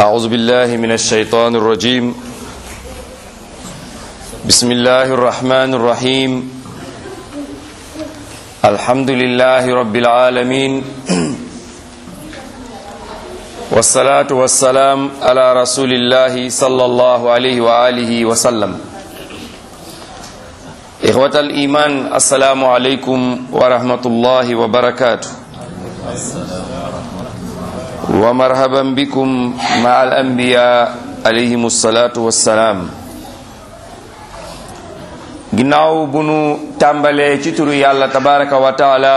أعوذ بالله من الشيطان الرجيم بسم الله الرحمن الرحيم الحمد لله رب العالمين والصلاة والسلام على رسول الله صلى الله عليه وآله وسلم إخوة الإيمان السلام عليكم ورحمة الله وبركاته ومرحبا بكم مع الأنبياء عليهم الصلاة والسلام ginnaaw bu nu tàmbalee ci turu yàlla tabaraka wa taala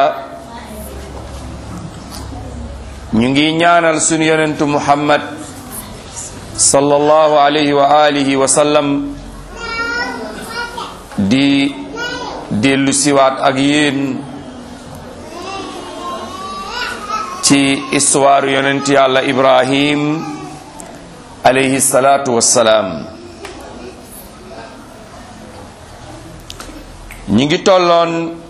ñu ngi ñaanal sunu yonentu muhammad sallallahu alayhi wa alihi wa sallam di dellu siwaat ak yéen ci histoire yonent yàlla ibrahim alayhi salaatu wassalaam ñi ngi tolloon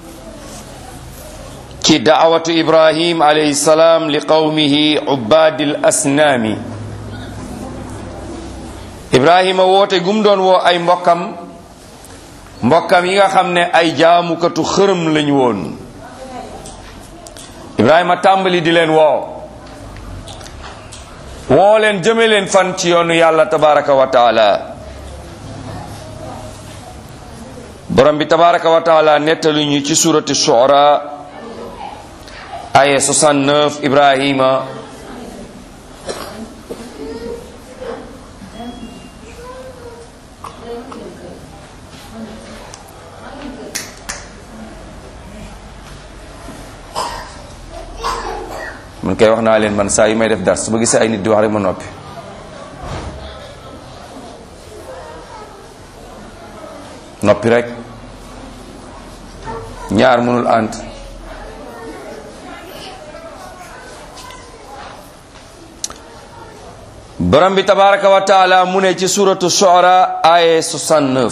ci daawatu ibrahim alayhi salaam li qawmihi ubbaadil asnaami ibrahima woote gum doon woo ay mbokkam mbokkam yi nga xam ne ay jaamukatu xërëm lañu woon ibrahima tàmbali di leen woo woo leen jëme leen fan ci yoonu yàlla tabaraka wa taala borom bi tabaraka wa taala nettali ñu ci surati shu'ara aya 69 ibrahima man kay wax naa leen man saa yu may def dars su ma gisee ay nit di wax rek ma noppi noppi rek ñaar mënul ànd borom bi tabaraka wa taala mu ne ci suratu shu'ara aya 69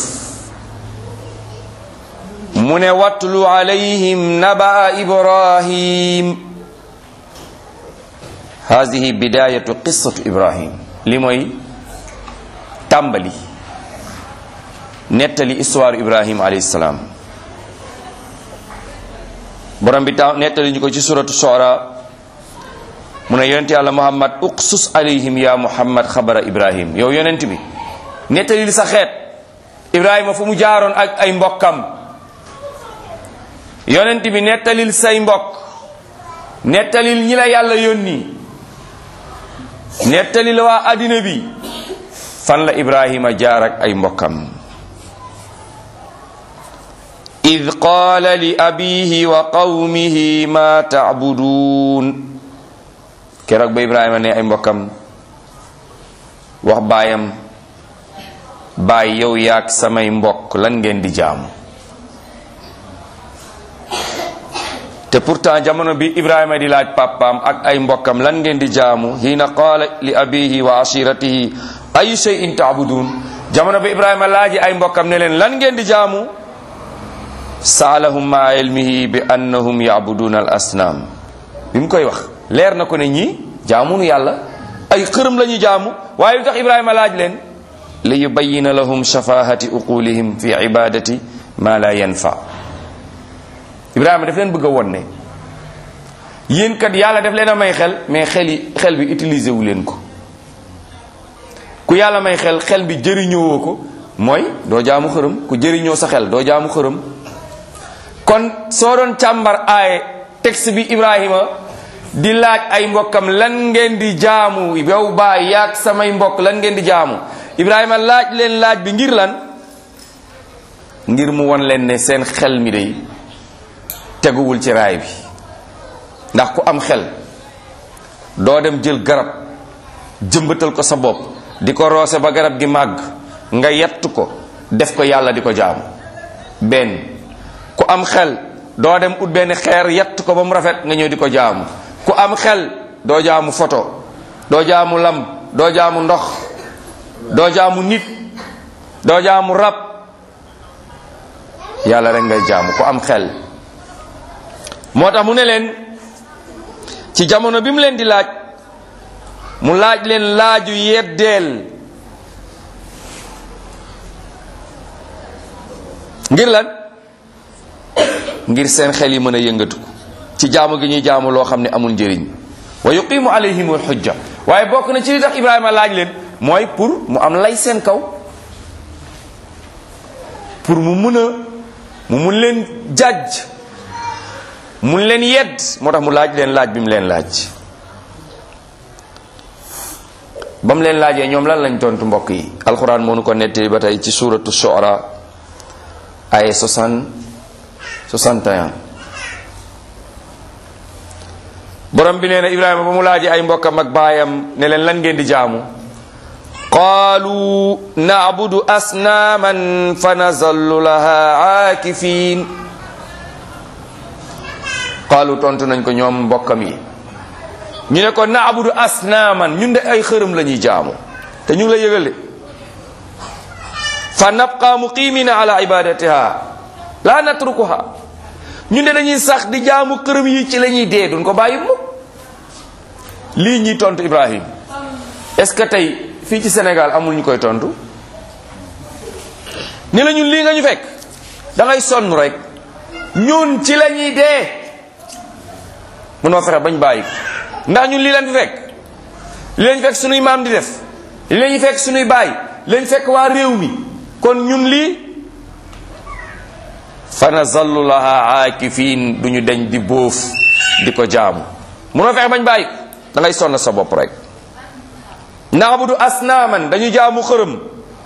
mu ne watlu alayhim nabaa ibrahim hadihi bidayatu qissatu ibrahim li mooy tàmbali nettali histoire ibrahim alayhi salaam borom bi ta nettali ñu ko ci suratu shu'ara mu ne yonent yàlla muhammad uqsus alayhim ya muhammad xabara ibrahim yow yonent bi nettali li sa xeet ibrahima fu mu jaaroon ak ay mbokkam yonent bi nettalil say mbokk nettalil ñi la yàlla yónni nettalil waa addina bi fan la ibrahima jaar ak ay mbokkam id qaala li abihi wa qawmihi ma tacbuduun keroog ba ibrahima ne ay mbokkam wax baayam baay yow yaag samay mbokk lan ngeen di jaamu te pourtant jamono bi ibrahima di laaj papaam ak ay mbokkam lan ngeen di jaamu hiina qaala li abihi wa ashiratihi ayu shay'in taabudun jamono bi ibrahima laaji ay mbokkam ne leen lan ngeen di jaamu saalahum ma ilmihi bi annahum yaabuduna al asnaam bi mu koy wax leer na ko ne ñii jaamunu yàlla ay xërëm la ñuy jaamu waaye lu tax ibrahima laaj leen li yubayina lahum shafahati uqulihim fi ibadati ma la yanfa ibrahima daf leen bëgg a won ne yéen kat yàlla daf leen a may xel mais xel yi xel bi utiliser wu leen ko ku yàlla may xel xel bi jëriñoo ko mooy doo jaamu xërëm ku jëriñoo sa xel doo jaamu xërëm kon soo doon càmbar aaye texte bi ibrahima di laaj ay mbokkam lan ngeen di jaamu yow baay yaag samay mbokk lan ngeen di jaamu ibrahima laaj leen laaj bi ngir lan ngir mu won leen ne seen xel mi day teguwul ci raay bi ndax ku am xel doo dem jël garab jëmbatal ko sa bopp di ko roose ba garab gi màgg nga yett ko def ko yàlla di ko jaamu benn ku am xel doo dem ut benn xeer yett ko ba mu rafet nga ñëw di ko jaamu ku am xel doo jaamu photo doo jaamu lam doo jaamu ndox doo jaamu nit doo jaamu rab yàlla rek ngay jaamu ku am xel moo tax mu ne leen ci jamono bi mu leen di laaj mu laaj leen laaju yeddeel ngir lan ngir seen xel yi mën a yëngatu ci jaamu gi ñuy jaamu loo xam ne amul njëriñ wa yuqimu alayhim alxujja waaye bokk na ci li tax ibrahima laaj leen mooy pour mu am lay seen kaw pour mu mun a mu mun leen jàjj mun leen yedd moo tax mu laaj leen laaj bi mu leen laaj ba mu leen laajee ñoom lan lañ tontu mbokk yi alxuraan moo nu ko nettali ba tey ci suuratu shu'ara ay 60 61 borom bi nee na ibrahima ba mu laajee ay mbokkam ak baayam ne leen lan ngeen di jaamu qaalu na'budu asnaaman fa nazallu laha aakifin qaalu tontu nañ ko ñoom mbokkam yi ñu ne ko na'budu asnaaman ñun de ay xërëm la ñuy jaamu te ñu ngi la yëgal de fa nabqa muqimina ala ibadatiha la natrukuha ñun de dañuy sax di jaamu xërëm yi ci la ñuy dee duñ ko bàyyi mukk lii ñuy tontu Ibrahim est-ce que tey fii ci Sénégal amul ñu koy tontu ni la ñun lii nga ñu fekk da ngay sonn rek ñun ci la ñuy dee mënoo fexe bañ bàyyi ndax ñun lii leen fi fekk li leen fekk sunuy maam di def li leen fekk sunuy baay leen fekk waa réew mi kon ñun lii fa nazallu laha aakifin duñu deñ di bóof di ko jaamu mënoo fexe bañ bàyyi da ngay sonn sa bopp rek naabudu asnaaman dañu jaamu xërëm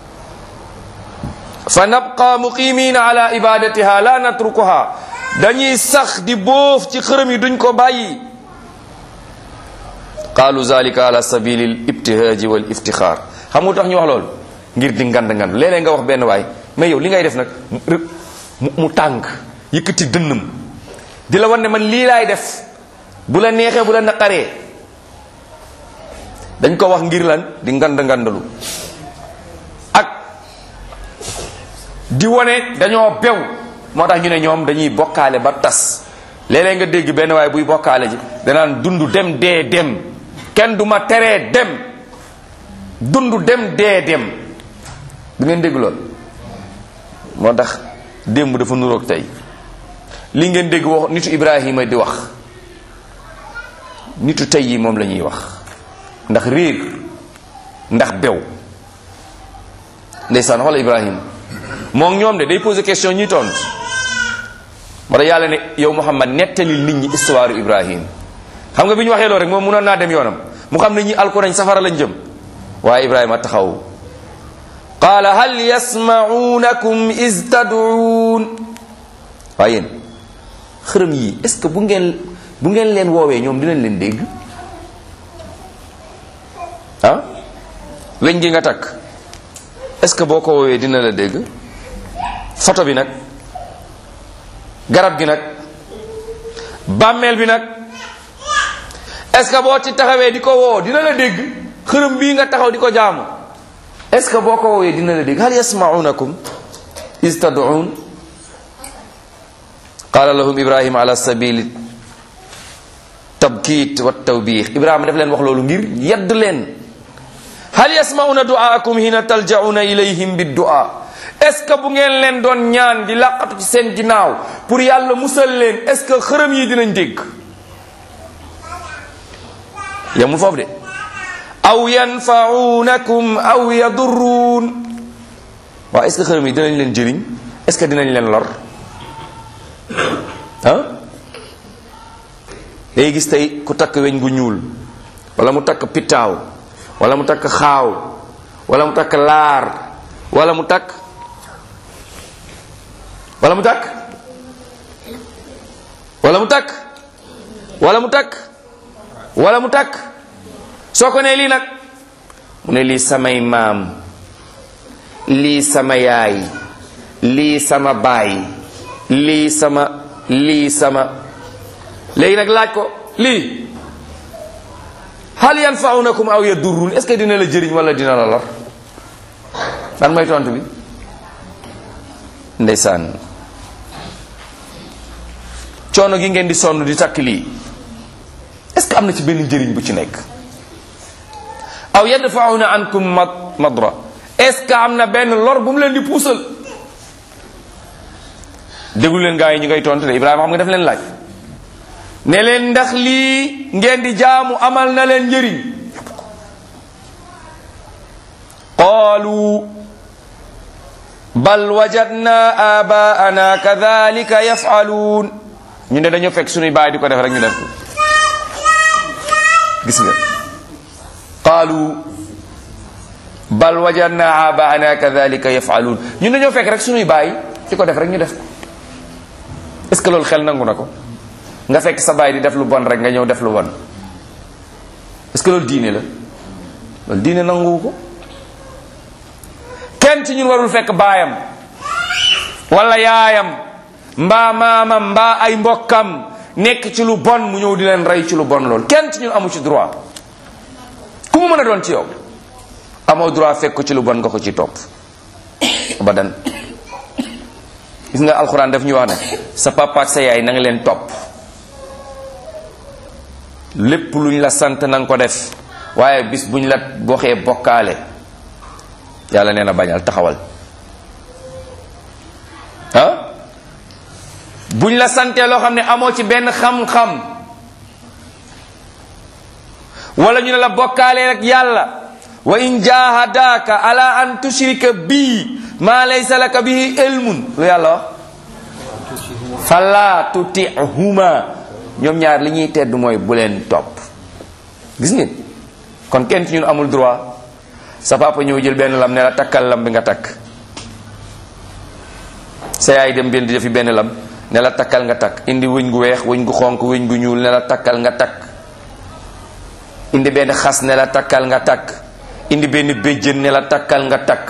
fa nabqa muqimina ala ibadatiha la natrukuha dañuy sax di bóof ci xërëm yi duñ ko bàyyi qaalu zalika ala sabili l ibtihaaji wal iftixaar xam nga tax ñu wax loolu ngir di ngand ngand léeg-léeg nga wax benn waay mais yow li ngay def nag mu mu tàng yëkkati dënnam di la wan ne man lii laay def bu la neexee bu la naqaree dañ ko wax ngir lan di ngand ngandalu ak di wane dañoo bew moo tax ñu ne ñoom dañuy bokkaale ba tas léeg-léeg nga dégg benn waaye buy bokkaale ji danaan dund dem dee dem kenn du ma teree dem dund dem dee dem du ngeen dégg lool moo tax démb dafa nuroog tey li ngeen dégg wax nitu Ibrahima di wax nitu tey yi moom la ñuy wax ndax réer ndax bew ndeysaan xoola Ibrahima moom ñoom de day poser question ñuy tontu moo tax yàlla ne yow Muhammad nettali nit ñi histoire Ibrahim xam nga bi ñu waxee loolu rek moom mënoon naa dem yoonam mu xam ne ñi alko nañ safara lañ jëm waaye Ibrahima taxaw qaala hal yasmaunakum is tad'uun waaye yéen xërëm yi est ce que bu ngeen bu ngeen leen woowee ñoom dinañ leen dégg ah weñ gi nga takk est ce que boo ko woowee dina la dégg photo bi nag garab gi nag bàmmeel bi nag est-ce que boo ci taxawee di ko woo dina la dégg xërëm bii nga taxaw di ko jaamu est-ce que boo ko woowee dina la dégg hal yasmaunakum is tad'un qala lahum ibrahima ala sabili tabkit wa tawbix ibrahima daf leen wax loolu ngir yedd leen hal yasmauna duaakum hina taljauna ilayhim biddua est-ce que bu ngeen leen doon ñaan di laqatu ci seen ginnaaw pour yàlla musal leen est-ce que xërëm yi dinañ dégg yamul foofu de aw yanfaunakum aw yadurruun waaw est-ce que xërëm yi dinañ leen jëriñ est-ce que dinañ leen lor ah day gis tey ku takk weñ gu ñuul wala mu takk pittaaw wala mu takk xaaw wala mu takk laar wala mu takk wala mu takk wala mu takk wala mu takk wala mu takk soo ko nee lii nag mu ne lii samay maam lii sama yaay lii sama baay lii sama lii sama léegi nag laaj ko lii hal yanfaunakum aw yadurrun est ce que dina la jëriñ wala dina la lor lan mooy tontu bi ndeysaan coono gi ngeen di sonn di takk lii est ce que am na ci benn njëriñ bu ci nekk aw yadfauna ankum madra est ce que am na benn lor bu mu leen di puusal déglu leen gaa yi ñu ngay tontu de Ibrahima xam nga def leen laaj ne leen ndax lii ngeen di jaamu amal na leen njëriñ qaalu bal wajadna abaana kadhalika yafaluun ñu ne dañoo fekk suñuy baay di ko def rek ñu def ko gis nga qaalu bal wajadna abaana kadhalika yafaluun ñu ne dañoo fekk rek suñuy baay di ko def rek ñu def ko est-ce que loolu xel nangu na ko nga fekk sa baay di def lu bon rek nga ñëw def lu bon est-ce que loolu diine la loolu diine nanguwu ko kenn ci ñun warul fekk baayam wala yaayam mbaa maamam mbaa ay mbokkam nekk ci lu bon mu ñëw di leen rey ci lu bon loolu kenn ci ñun amu ci droit ku mu mën a doon ci yow amoo droit fekk ko ci lu bon nga ko ci topp abadan gis nga alxuraan daf ñu wax ne sa papa ak sa yaay na nga leen topp lépp luñ la sant na nga ko def waaye bis buñ la waxee bokkaale yàlla nee na bañal taxawal ah buñ la santee loo xam ne amoo ci benn xam-xam wala ñu ne la bokkaale rek yàlla wa in jahadaka ala an tushrika bii ma laysa laka bihi ilmun lu yàlla wax fala tutihuma ñoom ñaar li ñuy tedd mooy bu leen topp gis ngeen kon kenn ci ñun amul droit sa papa ñëw jël benn lam ne la takkal lam bi nga takk sa yaay dem benn defi benn lam ne la takkal nga takk indi wëñ gu weex wëñ gu xonk wëñ gu ñuul ne la takkal nga takk indi benn xas ne la takkal nga takk indi benn béjjën ne la takkal nga takk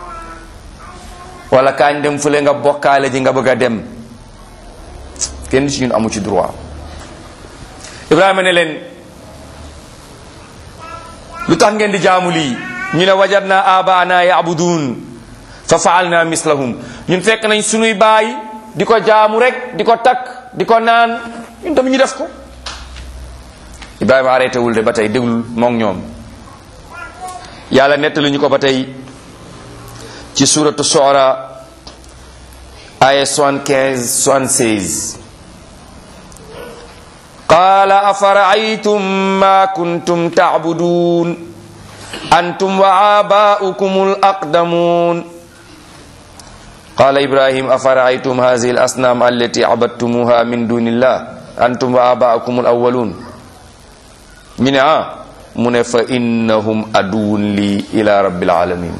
wala kaañ dem fële nga bokkaale ji nga bëgg a dem kenn ci ñun amu ci droit Ibrahima ne leen lu tax ngeen di jaamu lii ñu ne wajadna abaana yabudun fa faalna mislahum ñun fekk nañ sunuy baay di ko jaamu rek di ko takk di ko naan ñun tamit ñu def ko Ibrahima arrêté wul de ba tey déglul moom ñoom yàlla nettali ñu ko ba tey ci suratu Shu'ara aya 75 76 qaala afara'aytum ma kuntum ta'budun antum wa aba'ukum al-aqdamun qala ibrahim afara'aytum hadhihi al-asnam allati abadtumuha min dunillah antum wa aba'ukum al-awwalun ñu ne ah mu ne fa innahum aduwwun li ila rabbil alamin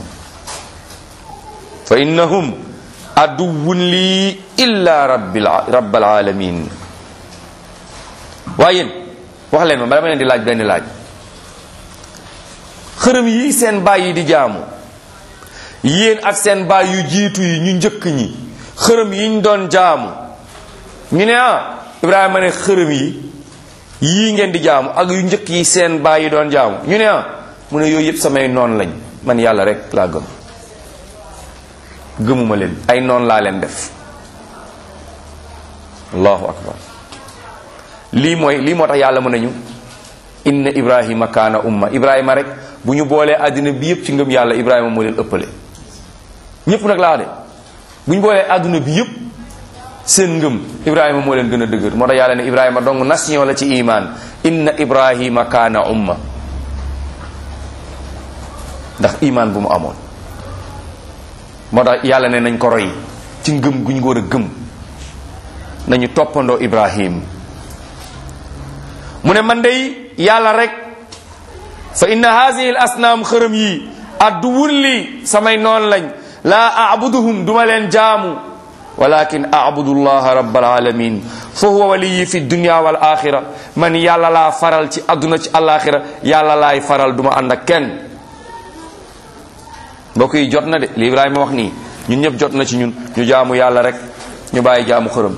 fa innahum aduwwun li illa rabbil rabbil alamin waaye yéen wax leen ma ma dama leen di laaj benn laaj xërëm yi seen baay yi di jaamu yéen ak seen baay yu jiitu yi ñu njëkk ñi xërëm yi ñu doon jaamu ñu ne ah Ibrahima ne xërëm yi yii ngeen di jaamu ak yu njëkk yi seen baay yi doon jaamu ñu ne ah mu ne yooyu yëpp samay noon lañ man yàlla rek laa gëm gëmuma leen ay noon laa leen def allahu akbar lii mooy lii moo tax yàlla mën nañu inna ibrahima kaana umma ibrahima rek bu ñu boolee àddina bi yëpp ci ngëm yàlla ibrahima moo leen ëppale ñëpp nag laa de bu ñu boolee àdduna bi yëpp seen ngëm ibrahima moo leen gën a dëgër moo tax yàlla ne ibrahima donc nation la ci iman inna ibrahima kaana umma ndax iman bu mu amoon moo tax yàlla ne nañ ko roy ci ngëm gu ñu war a gëm nañu toppandoo ibrahim mu ne man dey yàlla rek fa inna haadihi l asnaam xërëm yi adduwun li samay noon lañ laa abuduhum duma leen jaamu walakin abudu llaha rabbal alamin fa huwa waliyi fi dunya wal axira man yàlla laa faral ci adduna ci alaxira yàlla laay faral duma ànd ak kenn mbokk yi jot na de li Ibrahima wax nii ñun ñëpp jot na ci ñun ñu jaamu yàlla rek ñu bàyyi jaamu xërëm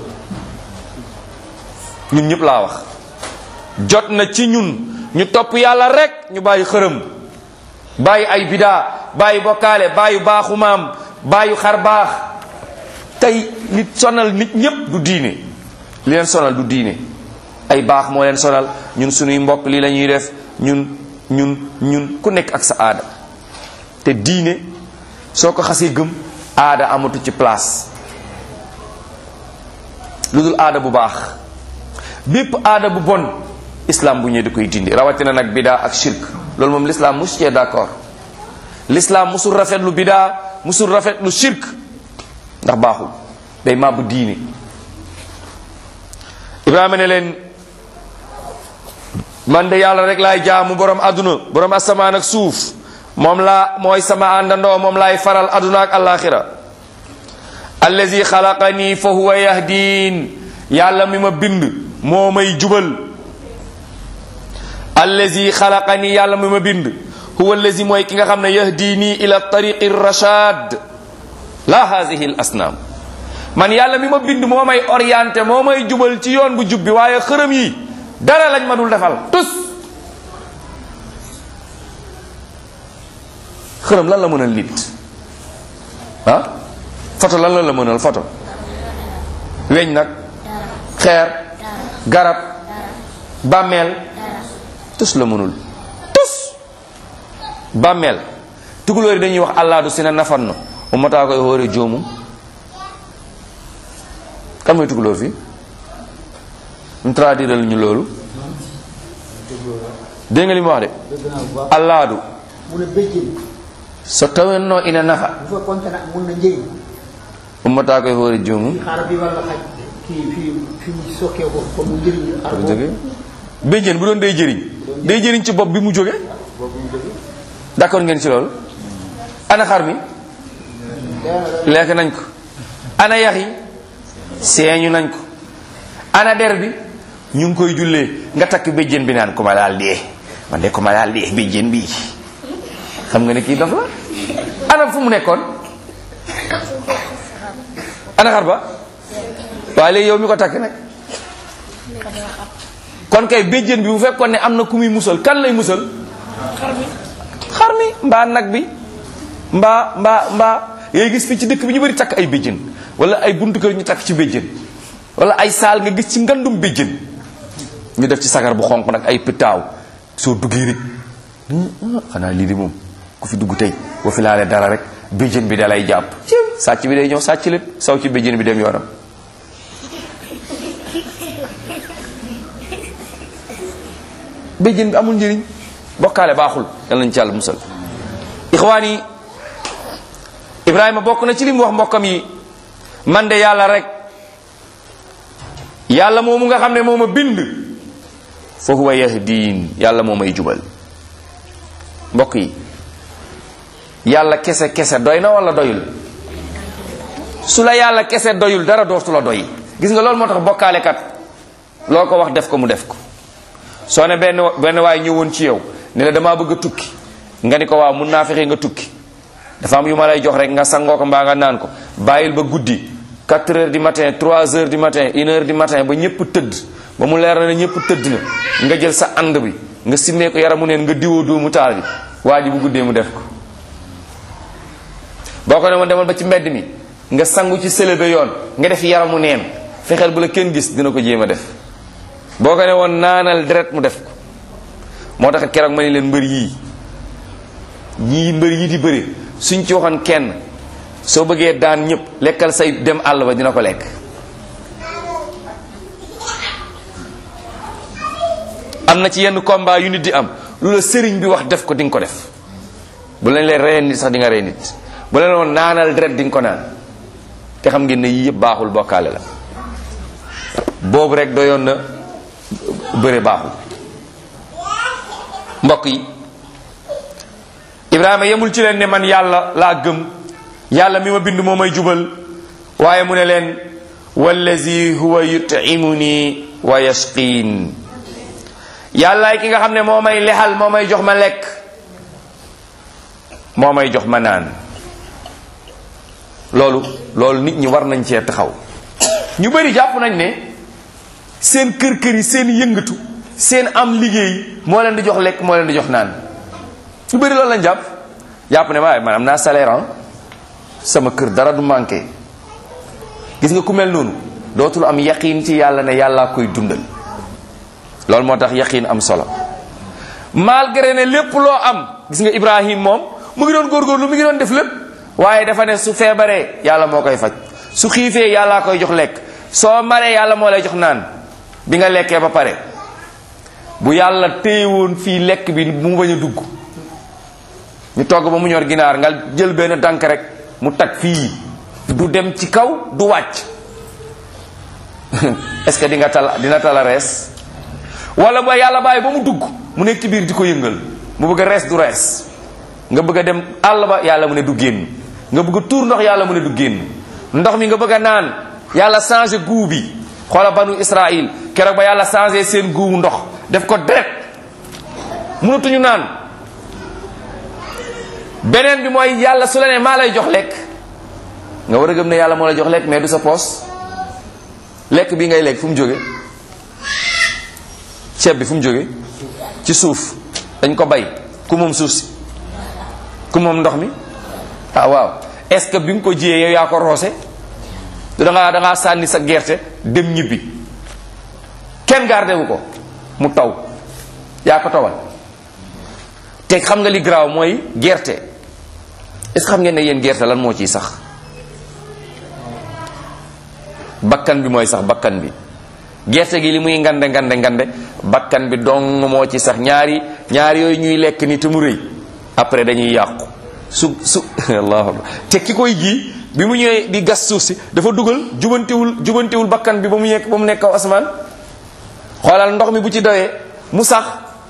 ñun ñëpp laa wax jot na ci ñun ñu topp yàlla rek ñu bàyyi xërëm bàyyi ay bidaa bàyyi bokkaale bàyyi baaxu maam bàyyi xar baax tey nit sonal nit ñépp du diine li leen sonal du diine ay baax moo leen sonal ñun suñuy mbokk lii la ñuy def ñun ñun ñun ku nekk ak sa aada te diine soo ko xasee gëm aada amatu ci place lu dul aada bu baax bépp aada bu bon islam bu ñëwee da koy dindi rawatina nag bidaa ak shirk loolu moom l'islam musu cee d'accord l'islam musul rafetlu bidaa musul rafetlu shirk ndax baaxul day màbbu diine ibrahima ne leen man de yàlla rek laay jaamu borom aduna borom asamaan ak suuf moom laa mooy sama àndandoo moom laay faral aduna ak alaxira allazi xalaqani fa huwa yahdin yàlla mi ma bind moo may jubal allazi xalaqani yàlla mi ma bind huwa allazi mooy ki nga xam ne yahdini ila tariqi rashad la hazihi al asnaam man yàlla mi ma bind moo may orienté moo may jubal ci yoon bu jub bi waaye xërëm yi dara lañ ma dul defal tus xërëm lan la mënal nit ah photo lan la la mënal photo weñ nag xeer garab bàmmeel tus la mënul tus bàmmeel tukulóor yi dañuy wax allaadu si na nafanno umataa koy hóore joomum kan mooy tukulóor fi mu traduiral ñu loolu dégg nga li mu wax de allaadu mu ne béjjén so tawenno ina nafa bu fekkoon ne mun na njëriñ ummata koye hoore joomum xar bi walla xaj kii fii fi mu sokkee ko ko mu njëriñ xar ko jóge béjjén bu doon day jëriñ day jëriñ ci bopp bi mu jóge d'accord ngeen ci loolu ana xar mi lekk nañ ko ana yax yi seeñu nañ ko ana der bi ñu ngi koy jullee nga takk béjjén bi naan ku ma daal dee man de ku ma daal dee béjjén bii xam nga ne kii dof la ana fu mu nekkoon ana xar ba waaye léegi yow mi ko takk nag kon kay béjjén bi bu fekkoon ne am na ku muy musal kan lay musal xar mi mbaa nag bi mbaa mbaa mbaa ngay gis fii ci dëkk bi ñu bëri takk ay béjjén wala ay buntu kër ñu takk ci béjjén wala ay saal nga gis ci ngandum béjjén ñu def ci sagar bu xonq nag ay pitaaw soo duggee rek xanaa lii di moom ku fi dugg tey boo fi laalee dara rek béjjén bi dalay jàpp sàcc bi day ñëw sàcc leen saw ci béjjén bi dem yoonam béjjén bi amul njëriñ bokkaale baaxul yal nañ ci yàlla musal ixwaan yi ibrahima bokk na ci li mu wax mbokkam yi man de yàlla rek yàlla moomu nga xam ne moo ma bind fa huwa yahdiin yàlla moo may jubal mbokk yi yàlla kese kese doy na wala doyul su la yàlla kese doyul dara dootu la doy gis nga loolu moo tax bokkaalekat loo ko wax def ko mu def ko soo ne benn benn waay ñëwoon ci yow ne la damaa bëgg a tukki nga ni ko waaw mun naa fexe nga tukki dafa am yu ma lay jox rek nga sangoo ko mbaa nga naan ko bàyyil ba guddi 4 heures du matin 3 heures du matin 1 heure du matin ba ñëpp tëdd ba mu leer na ne ñëpp tëdd na nga jël sa ànd bi nga simmee ko yaramu neen nga diwoo doomu taal bi waa ji bu guddee mu def ko boo ko ne woon demal ba ci mbedd mi nga sangu ci sëlëbe yoon nga def yaramu neen fexeel bu la kenn gis dina ko jéem a def boo ko ne woon naanal deret mu def ko moo tax keroog ma ne leen mbër yii yii mbër yi di bëri suñ ci waxoon kenn soo bëggee daan ñëpp lekkal say dem àll ba dina ko lekk am na ci yenn combat yu nit di am lu la sëriñ bi wax def ko di nga ko def bu lañ leen reyee nit sax di nga rey nit bu leen woon naanal deret di nga ko naan te xam ngeen ne yii yëpp baaxul bokkaale la boobu rek doyoon na bëre baaxul mbokk yi ibrahima yemul ci leen ne man yàlla laa gëm yàlla mi ma bind moo may jubal waaye mu ne leen wallazi huwa yutimuni wa yasqiin yàllaay ki nga xam ne moo may lexal moo may jox ma lekk moo may jox ma naan loolu loolu nit ñi war nañ cee taxaw ñu bëri jàpp nañ ne seen kër kër yi seen yëngatu seen am liggéey moo leen di jox lekk moo leen di jox naan ñu bëri loolu lañ jàpp jàpp ne waaye man am naa salaire sama kër dara du manqué gis nga ku mel noonu dootul am yaqiin ci yàlla ne yàllaa koy dundal loolu moo tax yaqiin am solo malgré ne lépp loo am gis nga Ibrahim moom mu ngi doon góorgóorlu mu ngi doon def lépp waaye dafa ne su feebaree yàlla moo koy faj su xiifee yàllaa koy jox lekk soo maree yàlla moo lay jox naan bi nga lekkee ba pare bu yàlla téyewoon fii lekk bi mu bañ a dugg ñu togg ba mu ñor ginaar nga jël benn dànk rek mu tag fii du dem ci kaw du wàcc est-ce que di nga tal dina tala rees wala ba yàlla bàyyi ba mu dugg mu nekk ci biir di ko yëngal mu bëgg a rees du rees nga bëgg a dem àll ba yàlla mu ne du génn nga bëgg a tuur ndox yàlla mu ne du génn ndox mi nga bëgg a naan yàlla changé goût bi xoola banu Israël keroog ba yàlla changé seen goût ndox def ko deret mënatuñu naan beneen bi mooy yàlla su la ne maa lay jox lekk nga war a gëm ne yàlla moo lay jox lekk mais du sa poos lekk bi ngay lekk fu mu jóge ceeb bi fu mu jóge ci suuf dañ ko bay ku moom suuf si ku moom ndox mi ah waaw est-ce que bi nga ko jiyee yow yaa ko roose du dangaa dangaa sànni sa gerte dem ñibbi kenn gardé wu ko mu taw yaa ko tawal te xam nga li garaaw mooy gerte est-ce que xam ngeen ne yéen gerte lan moo ciy sax bakkan bi mooy sax bakkan bi gerte gi li muy ngande ngande ngande bakkan bi dong moo ci sax ñaari ñaari yooyu ñuy lekk ni te mu rëy après dañuy yàqu su su allahu akbar te ki koy ji bi mu ñëwee di gas suuf si dafa dugal jubantiwul jubantiwul bakkan bi ba mu nekk ba mu nekk kaw asamaan xoolal ndox mi bu ci doyee mu sax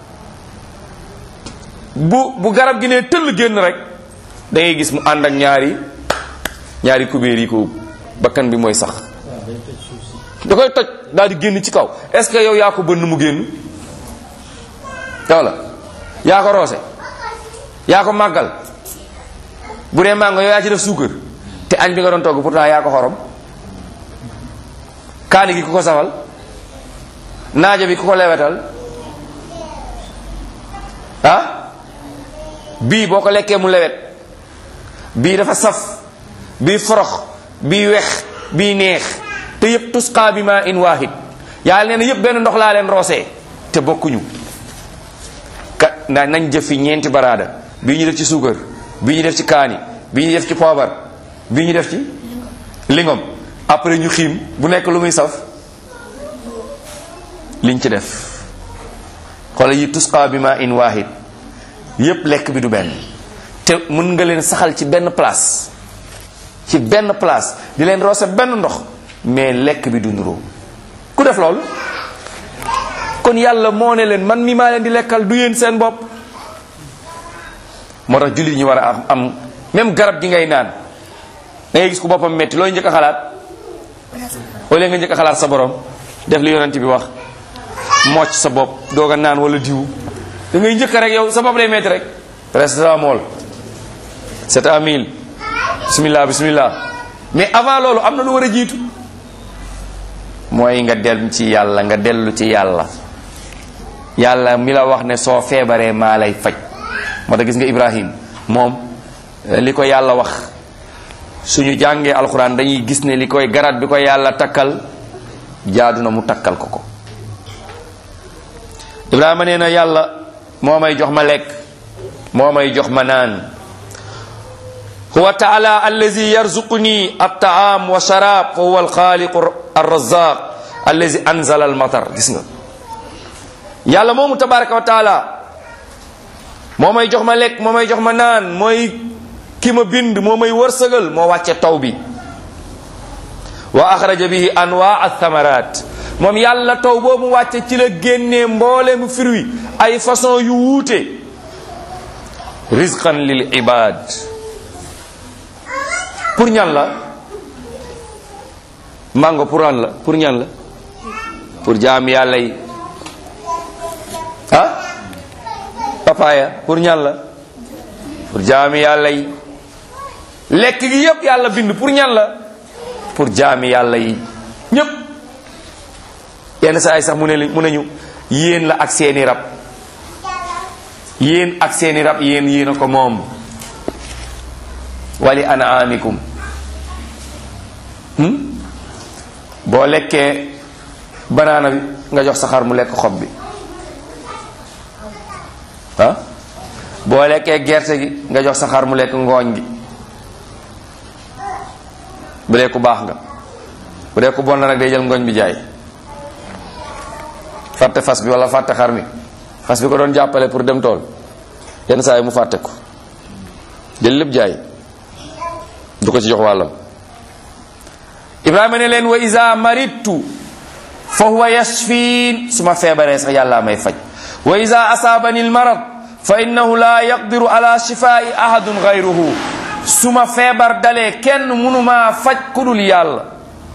bu bu garab gi ne tëll génn rek da ngay gis mu ànd ak ñaari ñaari kubéer yi ko bakkan bi mooy sax da koy toj daal di génn ci kaw est-ce que yow yaa ko bënn mu génn walla yaa ko roose yaa ko màggal bu dee màngo yow yaa ci def suukar te añ bi nga doon togg pourtant yaa ko xorom kaani gi ku ko safal naajo bi ku ko lewetal ah bii boo ko lekkee mu lewet bii dafa saf bii forox bii wex bii neex te yëpp tusqaa bi ma in waahid yàlla nee na yëpp benn ndox laa leen roosee te bokkuñu ka na nañ jëf fi ñeenti baraada bii ñu def ci suukar bii ñu def ci kaani bii ñu def ci poobar bii ñu def ci lingom après ñu xiim bu nekk lu muy saf liñ ci def xoolal yi tusqaa bi ma in waahid yëpp lekk bi du benn te mën nga leen saxal ci benn place ci benn place di leen roose benn ndox mais lekk bi du nuroo ku def loolu kon yàlla moo ne leen man mi maa leen di lekkal du yéen seen bopp moo tax jullit ñi war a am am même garab gi ngay naan da ngay gis ku boppam metti looy njëkk a xalaat wala nga njëkk a xalaat sa borom def li yonent bi wax mocc sa bopp doog a naan wala diw da ngay njëkk rek yow sa bopp lay metti rek paracetamol c'est à mille bismillah bismillah mais avant loolu am na lu war a jiitu mooy nga dellu ci yàlla nga dellu ci yàlla yàlla mi la wax ne soo feebaree maa lay faj moo tax gis nga Ibrahim moom li ko yàlla wax suñu jàngee alxuraan dañuy gis ne li koy garab bi ko yàlla takkal jaadu na mu takkal ko ko Ibrahima nee na yàlla moo may jox ma lekk moo may jox ma naan huwa taala allazi yarzuquni altaam wa sharab fa huwa alxaaliqu arrazaq allazi anzala almatar gis nga yàlla moomu tabaraka wa taala moo may jox ma lekk moo may jox ma naan mooy ki ma bind moo may wërsëgal moo wàcce taw bi wa axraja bihi anwaa athamarat moom yàlla taw boobu wàcce ci la génnee mbooleemu fruit ay façon yu wuute rizqan lil ibad pour ñan la mango pour an la pour ñan la pour jaam yàlla yi ah papaya pour ñan la pour jaami yàlla yi lekk gi yépp yàlla bind pour ñan la pour jaami yàlla yi ñépp yenn saa yi sax mu ne mu ne ñu yéen la ak seeni rab yéen ak seeni rab yéen yéen a ko moom wali anaamikum boo lekkee banaana bi nga jox sa xar mu lekk xob bi ah boo lekkee gerte gi nga jox sa xar mu lekk ngooñ gi bu dee ku baax nga bu dee ku bon la nag day jël ngooñ bi jaay fàtte fas bi wala fàtte xar mi fas bi ko doon jàppale pour dem tool yenn saa yi mu fàtte ko jël lépp jaay du ko ci jox wàllam ibrahima ne leen wa isa maridtu fa huwa yashfiin su ma feebaree sax yàllaa may faj wa isa asaabani almarad fa innahu la yaqdiru ala shifaai ahadun gayruhu su ma feebar dalee kenn mënumaa faj ku dul yàlla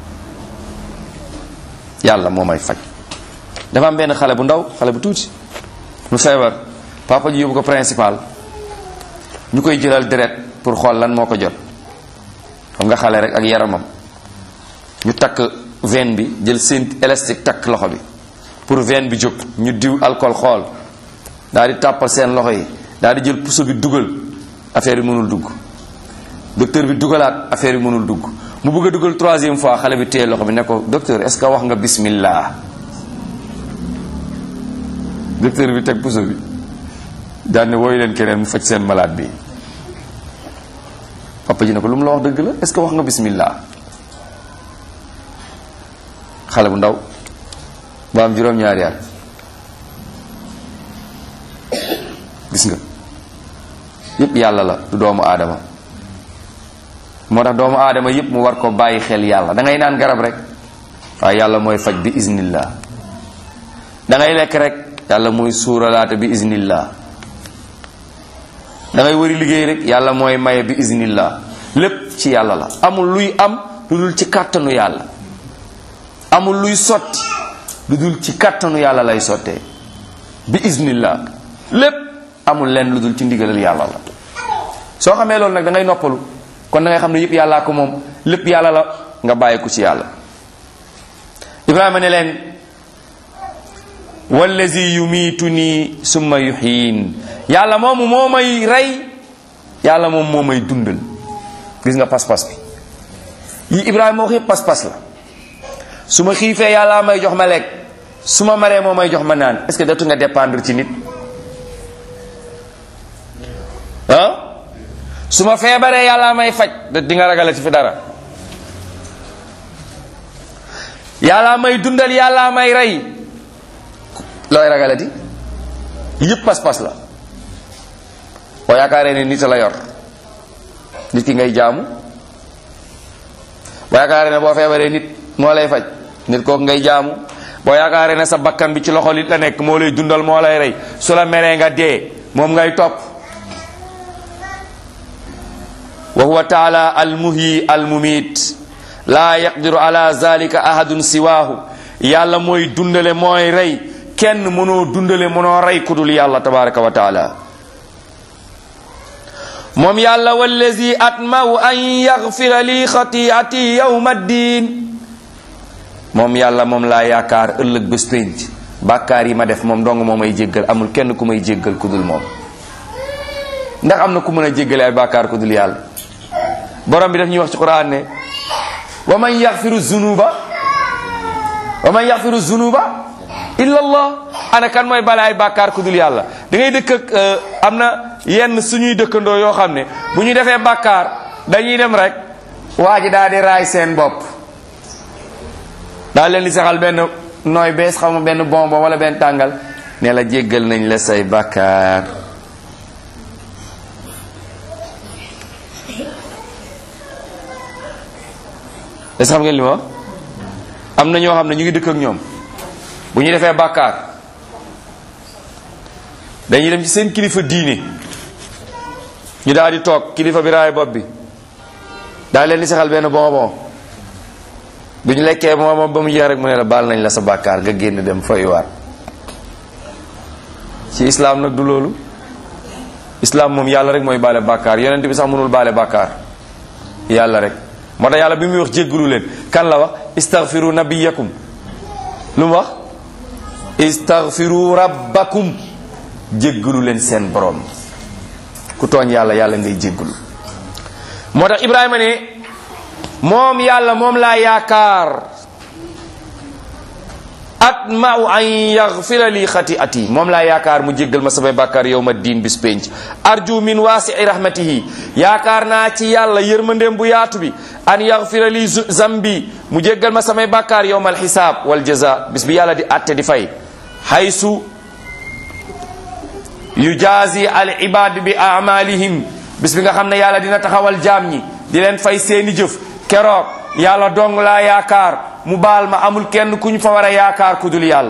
yàlla moo may faj dafa am benn xale bu ndaw xale bu tuuti mu feebar papa ji yóbbu ko principal ñu koy jëlal deret pour xool lan moo ko jot xam nga xale rek ak yaramam ñu takk veine bi jël seen élastique takk loxo bi pour veine bi jóg ñu diw alcool xool daal di tàppal seen loxo yi daal di jël puso bi dugal affaire yi mënul dugg docteur bi dugalaat affaire yi mënul dugg mu bëgg a dugal troisième fois xale bi téye loxo bi ne ko docteur est-ce que wax nga bismillah docteur bi teg puso bi daal ne wooyu leen keneen mu faj seen malade bi papa ji ne ko lu mu la wax dëgg la est-ce que wax nga bismillah xale bu ndaw ba am juróom-ñaari at gis nga yépp yàlla la du doomu aadama moo tax doomu aadama yépp mu war ko bàyyi xel yàlla da ngay naan garab rek waaye yàlla mooy faj bi iznillah da ngay lekk rek yàlla mooy suuralaate bi iznillah da ngay wëri liggéey rek yàlla mooy maye bi iznillah lépp ci yàlla la amul luy am lu dul ci kàttanu yàlla amul luy sotti lu dul ci kàttanu yàlla lay sottee bi iznillah lépp amul leen lu dul ci ndigalal yàlla la soo xamee loolu nag da ngay noppalu kon da ngay xam ne yëpp yàllaa ko moom lépp yàlla la nga bàyyi ko ci yàlla ibrahima ne leen wallazi yumiituni summa yuhyin yàlla moomu moo may rey yàlla moom moo may dundal gis nga pas-pas bi yi ibrahima wax yëpp pas-pas la su ma xiifee yàlla may jox ma lekk su ma maree moo may jox ma naan est-ce que dootu nga dépendre ci nit ah su ma feebaree yàlla may faj di nga ragale ci fi dara yàlla may dundal yàlla may rey looy ragalati yëpp pas-pas la boo yaakaaree ne nit a la yor nit ki ngay jaamu boo yaakaaree ne boo feebaree nit moo lay faj nit kooku ngay jaamu boo yaakaaree ne sa bakkan bi ci loxo nit la nekk moo lay dundal moo lay rey su la meree nga dee moom ngay topp wa huwa taala almuhyi almumit laa yaqdiru ala zalika ahadun siwaahu yàlla mooy dundale mooy rey kenn mënoo dundale mënoo rey ku dul yàlla tabaraka wa taala moom yàlla wallazi atmau an yaxfira li xatiati yawma ddin moom yàlla moom laa yaakaar ëllëg bés pénc bàkkaar yi ma def moom dong moo may jéggal amul kenn ku may jéggal ku dul moom ndax am na ku mën a jéggale ay bàkkaar ku dul yàlla borom bi daf ñuy wax ci quran ne wa man yaxfiru zunuba wa man yaxfiru zunuba illa allah ana kan mooy bale ay bàkkaar ku dul yàlla da ngay dëkk ak am na yenn suñuy dëkkandoo yoo xam ne bu ñu defee bàkkaar dañuy dem rek waa ji daal di raay seen bopp daal leen di saxal benn nooy bees xaw ma benn bonbon wala benn tàngal ne la jéggal nañ la say bàkkaar est-ce xam ngeen li ma wax am na ñoo xam ne ñu ngi dëkk ak ñoom bu ñu defee bàkkaar dañuy dem ci seen kilifa diine ñu daal di toog kilifa bi raay bopp bi daal leen di saxal benn bonbon bu ñu lekkee bonbon ba mu jeex rek mu ne la baal nañ la sa bàkkaar nga génn dem foyuwaat ci islaam nag du loolu islaam moom yàlla rek mooy baale bàkkaar yonent bi sax mënul baale bàkkaar yàlla rek moo tax yàlla bi muy wax jéggalu leen kan la wax istaghfiru nabiyakum lu mu wax istaghfiru rabbakum jéggalu leen seen borom ku tooñ yàlla yàlla ngay jéggalu moo tax ibrahima ne moom yàlla moom laa yaakaar atmau an yaxfira li xati'ati moom laa yaakaar mu jéggal ma samay bàkkaar yow ma diin bis penc arju min waasii rahmatihi yaakaar naa ci yàlla yërmandeem bu yaatu bi an yaxfira li zambi mu jéggal ma samay bàkkaar yow mal xisaab wal jaza bis bi yàlla di atte di fay haysu yujazi al ibad bi amalihim bis bi nga xam ne yàlla dina taxawal jaam ñi di leen fay seeni jëf keroog yàlla dong laa yaakaar mu baal ma amul kenn ku ñu fa war a yaakaar ku dul yàlla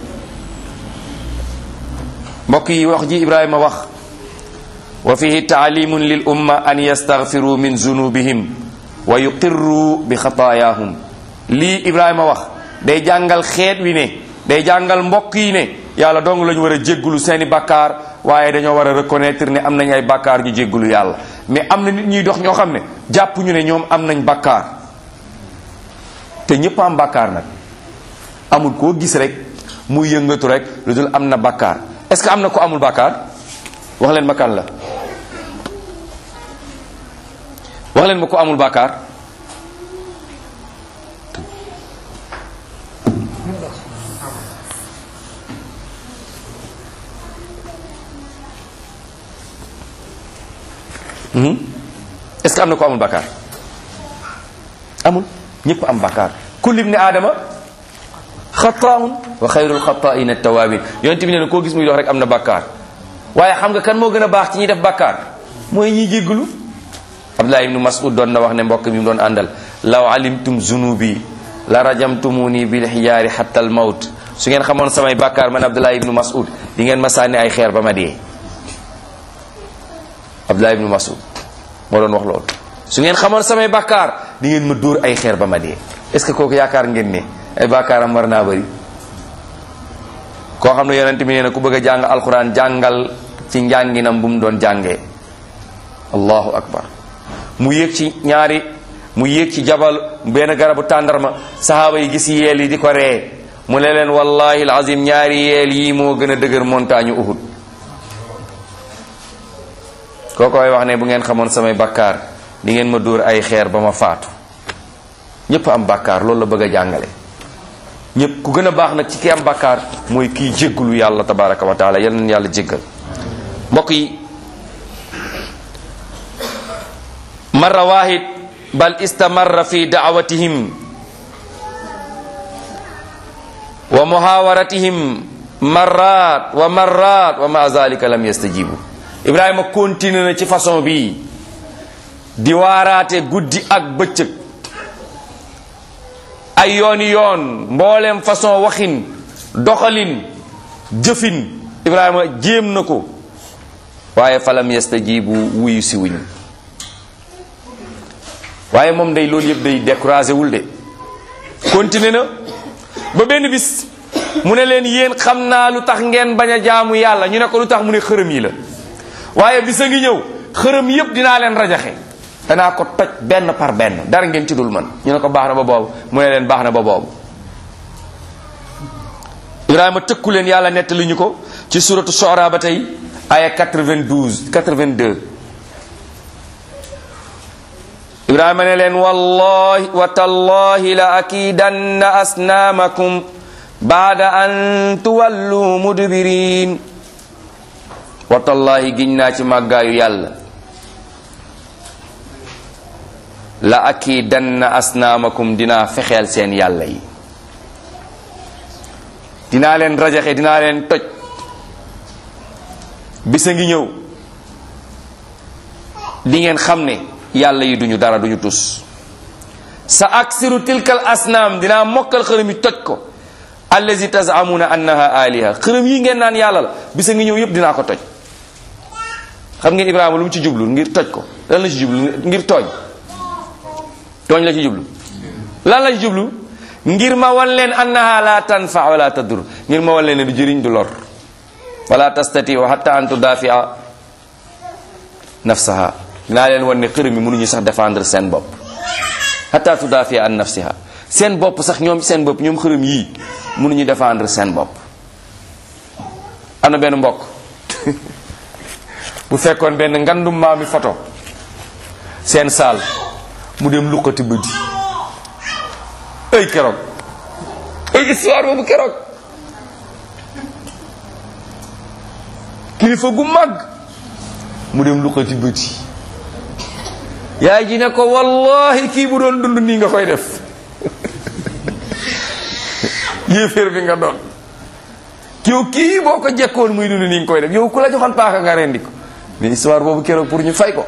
mbokk yi wax ji ibrahima wax wa fihi taalimun lil umma an yastaghfiru min zunubihim wa yuqirru bi xataayahum lii ibrahima wax day jàngal xeet wi ne day jàngal mbokk yi ne yàlla dong la ñu war a jéggulu seeni bàkkaar waaye dañoo war a reconnaître ne am nañ ay bàkkaar ñu jéggulu yàlla mais am na nit ñuy dox ñoo xam ne jàpp ñu ne ñoom am nañ bàkkaar te ñëpp am bàkkaar nag amul koo gis rek muy yëngatu rek lu dul am na bàkkaar est-ce que am na ko amul bàkkaar wax leen ma kan la wax leen ma ko amul bàkkaar est-ce que am na ko amul bàkkaar amul ñëpp am bàkkaar kullu ibni aadama xataun wa xayrul xataain at-tawaabin yonent bi nee na koo gis muy dox rek am na bàkkaar waaye xam nga kan moo gën a baax ci ñuy def bàkkaar mooy ñiy jégglu Abdullah ibnu Mas'ud doon na wax ne mbokk mi mu doon àndal law alimtum zunubi la rajamtumuni bil xijaari hatta al mawt su ngeen xamoon samay bàkkaar man Abdullah ibnu Mas'ud di ngeen ma sànni ay xeer ba ma dee Abdullah ibnu Mas'ud moo doon wax loolu su ngeen xamoon samay bàkkaar di ngeen ma dóor ay xeer ba ma dee est-ce que kooku yaakaar ngeen ne ay bàkkaaram war naa bëri koo xam ne yonent bi nee na ku bëgg a jàng alxuraan jàngal ci njànginam bu mu doon jàngee allahu akbar mu yéeg ci ñaari mu yéeg ci jabal benn garabu tàndarma sahaaba yi gis yeel yi di ko ree mu ne leen wallahi alazim ñaari yeel yi moo gën a dëgër montagne uhud kookoy wax ne bu ngeen xamoon samay bakkaar di ngeen ma dóor ay xeer ba ma faatu ñépp am bakkaar loolu la bëgg a jàngale ñépp ku gën a baax nag ci ki am bakkaar mooy kii jéggalu yàlla tabaraka wa taala yal na yàlla jéggal mbokk yi marra wahid bal istamarra fi daawatihim wa muhawaratihim marrat wa marrat wa ma zalika lam yastajibu ibrahima continue na ci façon bii di waaraate guddi ak bëccëg ay yooni yoon mboolem façon waxin doxalin jëfin ibrahima jéem na ko waaye falam yastajibu wuyu si wuñ waaye moom day loolu yëpp day découragé wul de continué na ba benn bis mu ne leen yéen xam naa lu tax ngeen bañ a jaamu yàlla ñu ne ko lu tax mu ne xërëm yi la waaye bis a ngi ñëw xërëm yëpp dinaa leen rajaxe danaa ko toj benn par benn dara ngeen ci dul man ñu ne ko baax na ba boobu mu ne leen baax na ba boobu Ibrahima tëkku leen yàlla nettali ñu ko ci suratu Shu'ara ba tey aya 92 82 ibrahima ne leen wallahi wa tallahi la akidanna asnaamakum baada an tuwallu mudbirin wa tallahi giñ naa ci màggaayu yàlla la akidanna asnaamakum dinaa fexeel seen yàlla yi dinaa leen rajaxe dinaa leen toj bisa ngi ñëw di ngeen xam ne yàlla yi duñu dara duñu tus sa aksiru tilkal asnaam dinaa mokkal xërëm yi toj ko allazi tazamuna annaha aliha xërëm yi ngeen naan yàlla la bisa ngi ñëw yëpp dinaa ko toj xam ngeen ibrahima lu mu ci jublu ngir toj ko lan la ci jublu ngir tooñ tooñ la ci jublu lan la ci jublu ngir ma wan leen annaha la tanfa wala tadur ngir ma wan leen ne du jëriñ du lor wala tastatiu hatta an tudafia nafsaha dinaa leen wan ne xërëm yi mënuñu sax défendre seen bopp hatta tudafia an nafsiha seen bopp sax ñoom seen bopp ñoom xërëm yii mënuñu défendre seen bopp am na benn mbokk bu fekkoon benn ngandum maami photo seen saal mu dem luqati bëdi ay keroog ay histoire boobu keroog kilifa gu mag mu dem luqati bëti yaay ji ne ko wallahi kii bu doon dund nii nga koy def yéeféer bi nga doon yow kii boo ko jekkoon muy dund nii nga koy def yow ku la joxoon paaka nga rendi ko mais histoire boobu keroog pour ñu fay ko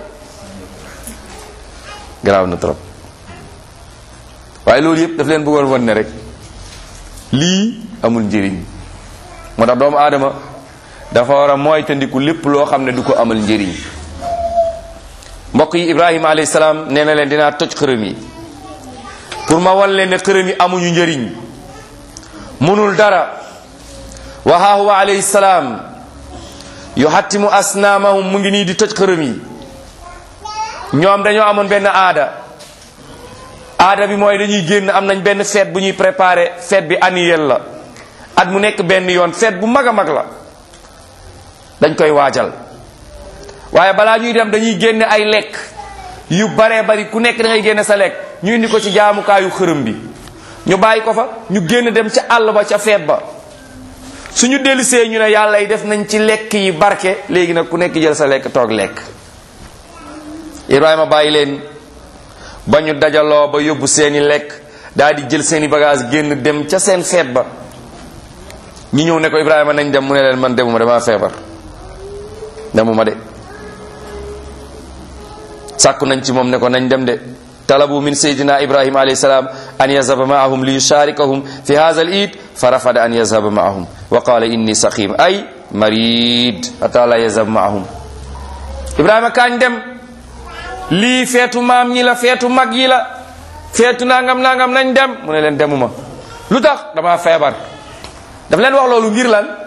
garaaw na trop waaye loolu yëpp daf leen bëggoon won ne rek lii amul njëriñ moo tax doomu aadama dafa war a moytandiku lépp loo xam ne du ko amal njëriñ mbokk yi ibrahima alayhi salaam nee na leen dinaa toj xërëm yi pour ma wan leen ne xërëm yi amuñu njëriñ munul dara wa haa huwa alayhi salaam yuhattimu asnaamahum mu ngi nii di toj xërëm yi ñoom dañoo amoon benn aada aada bi mooy dañuy génn am nañ benn fête bu ñuy préparé fête bi annuel la at mu nekk benn yoon fête bu mag a mag la dañ koy waajal waaye balaa ñuy dem dañuy génne ay lekk yu baree bari ku nekk da ngay génne sa lekk ñu indi ko ci jaamukaayu xërëm bi ñu bàyyi ko fa ñu génn dem ca àll ba ca feet ba suñu dellusee ñu ne yàlla yi def nañ ci lekk yi barke léegi nag ku nekk jël sa lekk toog lekk Ibrahima bàyyi leen ba ñu dajaloo ba yóbbu seeni lekk daal di jël seeni bagage génn dem ca seen feet ba ñi ñëw ne ko Ibrahima nañ dem mu ne leen man demuma damaa feebar demuma de sàkku nañ ci moom ne ko nañ dem de talabu min sayyidina ibrahima alayhi salam an yazhaba ma'ahum li yusharikahum fi hadha al-eid fa rafada an yazhaba ma'ahum wa qala inni saqim ay marid ata la yazhab ma'ahum ibrahima kañ dem lii feetu maam ñi la feetu mag yi la feetu nangam nangam nañ dem mu ne leen demuma lu tax dama feebar daf leen wax loolu ngir lan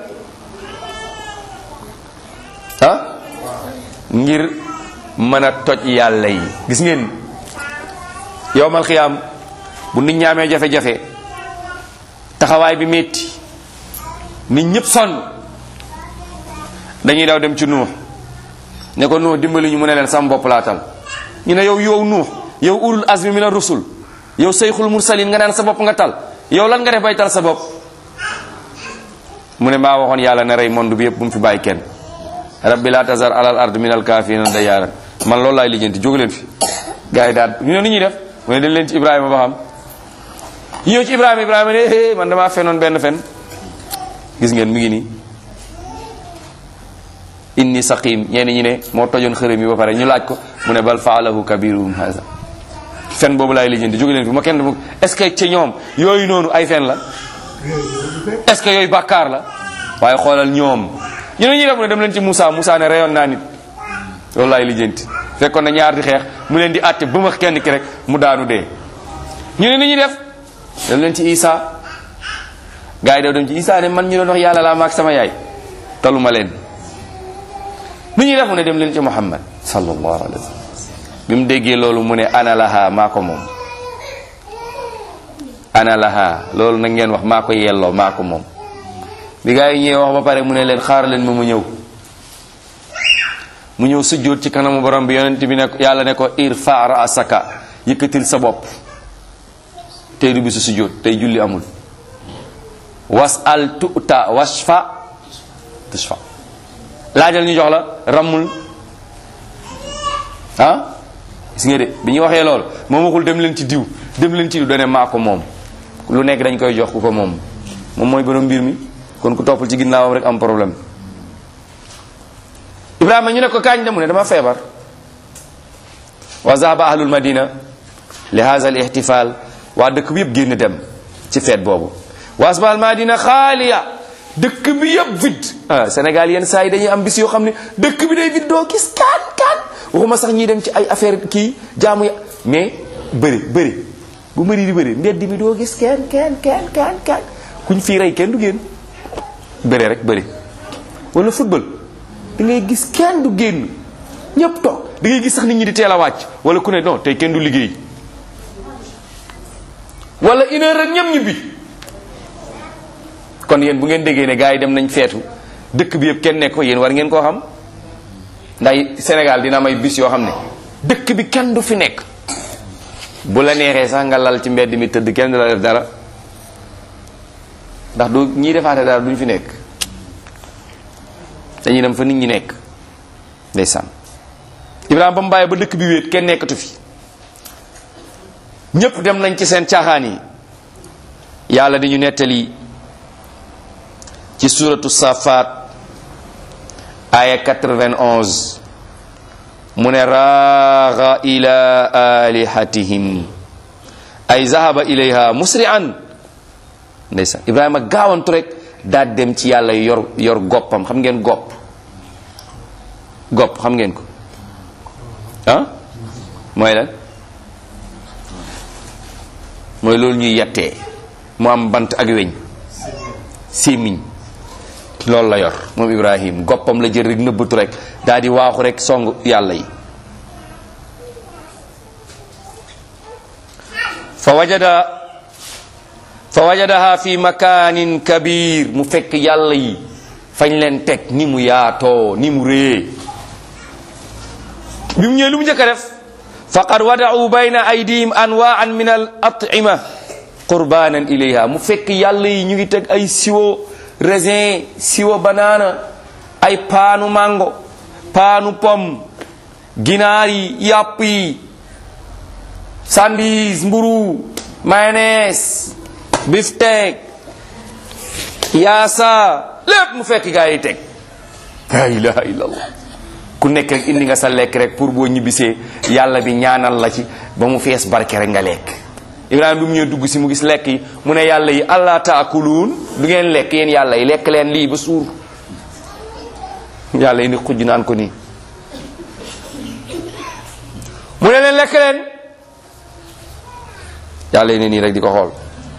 ah ngir mën a toj yàlla yi gis ngeen yowmal xiyaam bu nit ñaamee jafe-jafe taxawaay bi metti nit ñëpp sonn dañuy daw dem ci nuux ne ko nuux dimbali ñu mu ne leen sam bopp laatal ñu ne yow yow nuux yow ulul azmi mina rusul yow seyxul mursalin nga naan sa bopp nga tal yow lan nga def bay tal sa bopp mu ne maa waxoon yàlla ne rey monde bi yëpp bu mu fi bàyyi kenn rabbi la tazar alal ard min al kafirina dayaran man loolu laay lijjanti jóg leen fi gars yi daal ñu ne nu ñuy def mu ne dañ leen ci ibrahima ba xam ñu ñëw ci ibrahima ibrahima ne eh man damaa fenoon benn fen gis ngeen mi ngi nii inni saqim ñenn ñi ne moo tojoon xërëm yi ba pare ñu laaj ko mu ne bal faalahu kabiruhum haza fen boobu laay lijjanti jóg leen fi ma kenn dama est ce que ci ñoom yooyu noonu ay fen la est ce que yooyu bàkkaar la waaye xoolal ñoom ñu ne ñuy def mu ne dem leen ci Moussa Moussa ne reyoon naa nit loolu laay lijjanti fekkoon na ñaar di xeex mu leen di àtte bu ma kenn ki rek mu daanu dee ñu ne ni ñuy def dem leen ci Isa gars yi daw dem ci Isa ne man ñu doon wax yàlla laa maag sama yaay taluma leen nu ñuy def mu ne dem leen ci Muhammad sallallahu alayhi wa sallam bi mu déggee loolu mu ne ana laha maa ko moom ana laha loolu nag ngeen wax maa ko yelloo maa ko moom bi gaa yi ñëwee wax ba pare mu ne leen xaar leen ma mu ñëw mu ñëw sujjóot ci kanamu borom bi yonent bi ne yàlla ne ko irfa raasaka yëkkatil sa bopp tey du bisu sujjóot tey julli amul was al tuta wasfa tushfa laajal ñu jox la rammul ah gis nga de bi ñu waxee lool moom waxul dem leen ci diw dem leen ci diw dane maa ko moom lu nekk dañ koy jox ku ko moom moom mooy borom mbir mi kon ku toppal ci ginnaawam rek am problème ibrahima ñu ne ko kaañ de mu ne dama feebar wa zahaba ahlul madina li hadha al ihtifal waa dëkk bi yëpp génn dem ci feet boobu wa asba al madina xaaliya dëkk bi yëpp vide ah Sénégal yenn saa yi dañuy am bis yoo xam ne dëkk bi day vide doo gis kaan kaan waxuma sax ñiy dem ci ay affaire kii jaamu ya mais bëri bëri bu mëri di bëri mbedd mi doo gis kenn kenn kenn kenn kenn kuñ fii rey kenn du génn bëri rek bëri wala football da ngay gis kenn du génn ñëpp toog da ngay gis sax nit ñi di teel a wàcc wala ku ne non tey kenn du liggéey wala une heure rek ñëpp ñibbi kon yéen bu ngeen déggee ne gars yi dem nañ feetu dëkk bi yëpp kenn nekk ko yéen war ngeen koo xam ndax Sénégal dina may bis yoo xam ne dëkk bi kenn du fi nekk bu la neexee sax nga lal ci mbedd mi tëdd kenn du la def dara ndax du ñiy defaate dara duñ fi nekk dañuy dem fa nit ñi nekk ndeysaan Ibrahima ba mu bàyyi ba dëkk bi wéet kenn nekkatu fi ñépp dem nañ ci seen caaxaan yi yàlla di ñu nettali ci suratu safaat aya 91 mu ne raaxa ila alihatihim ay zahaba ilayha musri'an ndeysaan ibrahima gaawantu rek daal dem ci yàlla yor yor goppam xam ngeen gopp gopp xam ngeen ko ah mooy lan mooy loolu ñuy yettee mu am bant ak weñ sémmiñ loolu la yor moom ibrahim goppam la jël rek nëbbatu rek daal di waaxu rek song yàlla yi fa wajada fa wajadaha fi makanin kabir mu fekk yàlla yi fañ leen teg ni mu yaatoo ni mu rée bi mu ñëwee lu mu njëkk a def faqad wada'u bayna aydihim anwa'an min al at'ima qurbanan ilayha mu fekk yàlla yi ñu ngi teg ay siwo raisin siwo banana ay paanu mango paanu pomme ginaar yi yàpp yi sandwich mburu mayonnaise beefsteak yaasa lépp mu fekk gaa yi teg la ilaha illallah ku nekk rek indi nga sa lekk rek pour boo ñibbisee yàlla bi ñaanal la ci ba mu fees barke rek nga lekk ibrahima bi mu ñëw dugg si mu gis lekk yi mu ne yàlla yi allah taakuluun du ngeen lekk yéen yàlla yi lekk leen lii ba suur yàlla yi ni xujj naan ko nii mu ne leen lekk leen yàlla yi ne nii rek di ko xool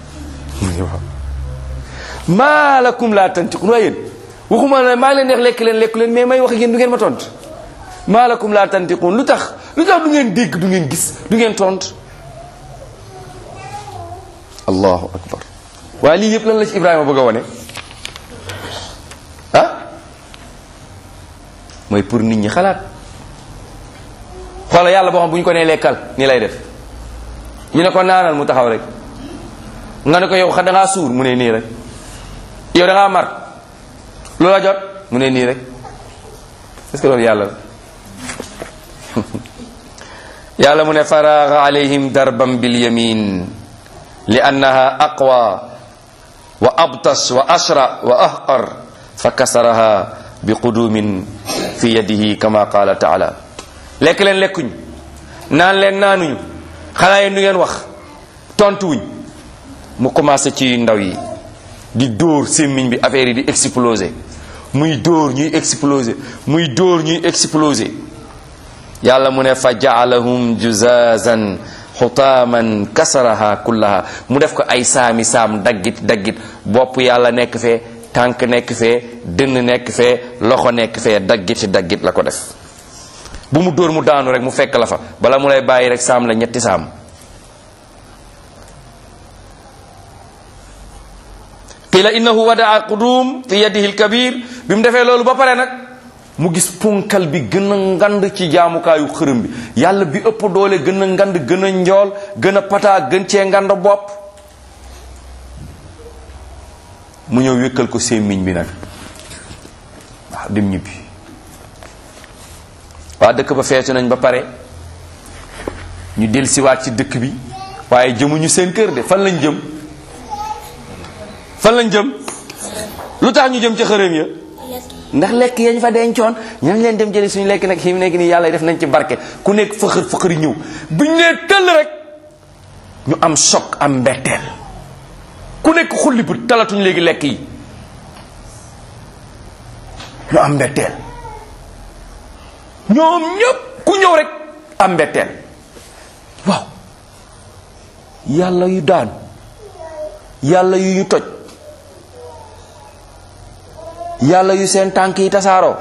maa lakum laa tantiqun waaye yéen waxuma ne maa ngi leen neex lekk leen lekk leen mais may wax ak yéen du ngeen ma tont maa lakum laa tantiqun lu tax lu tax du ngeen dégg du ngeen gis du ngeen tont allahu akbar waaye lii yëpp lan la ci ibrahima bëgg a wone ah mooy pour nit ñi xalaat xoola yàlla boo xam bu ñu ko nee lekkal nii lay def ñu ne ko naanal mu taxaw rek nga ne ko yow xa da ngaa suur mu ne nii rek yow da ngaa mar loola jot mu ne nii rek est-ce que loolu yàlla la yàlla mu ne faraaga alayhim darban bil yamin li annaha aqwa wa abtas wa ashra wa ahqar fa kasaraha bi qudumin fi yadihi kama qala taala lekk leen lekkuñ naan leen naanuñu xanaa yéen du ngeen wax tontuwuñ mu commencé ci ndaw yi di dóor sémmiñ bi affaire yi di exploser muy dóor ñuy exploser muy dóor ñuy exploser yàlla mu ne fa jaalahum juzazan xutaaman kasaraha kullaha mu def ko ay saami saam daggit daggit bopp yàlla nekk fee tànk nekk fee dënn nekk fee loxo nekk fee daggiti daggit la ko def bu mu dóor mu daanu rek mu fekk la fa bala mu lay bàyyi rek saam la ñetti saam qila innahu wadaa qudum fi yadihi alkabir bi mu defee loolu ba pare nag mu gis punkal bi gën a ngand ci jaamukaayu xërëm bi yàlla bi ëpp doole gën a ngand gën a njool gën a pataa gën cee ngand bopp mu ñëw wékkal ko sémmiñ bi nag waaw dem ñibbi waa dëkk ba feetu nañ ba pare ñu dellusiwaat ci dëkk bi waaye jëmuñu seen kër de fan lañ jëm fan lañ jëm lu tax ñu jëm ca xërëm ya ndax lekk yañ fa dencoon ñan leen dem jëli suñu lekk nag fi mu nekk nii yàlla def nañ ci barke ku nekk fëxër fëxëri ñëw biñ nee tëll rek ñu am choc am mbetteel ku nekk xulli bu talatuñ léegi lekk yi ñu am mbetteel ñoom ñëpp ku ñëw rek am mbetteel waaw yàlla yu daan yàlla yu ñu toj yàlla yu seen tànk yi tasaaroo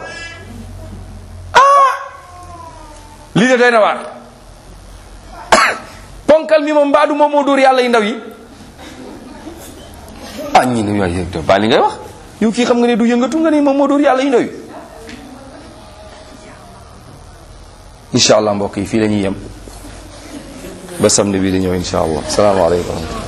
ah lii de doy na waar ponkal mi moom mbaadu moom moo dóor yàlla yu ndaw yi ah ñi ne waay baa li ngay wax yow kii xam nga ne du yëngatu nga ne moom moo dóor yàlla yu ndaw yi incha allah mbokk yi fii la ñuy yem ba samedi bi di ñëw incha allah salaamaaleykum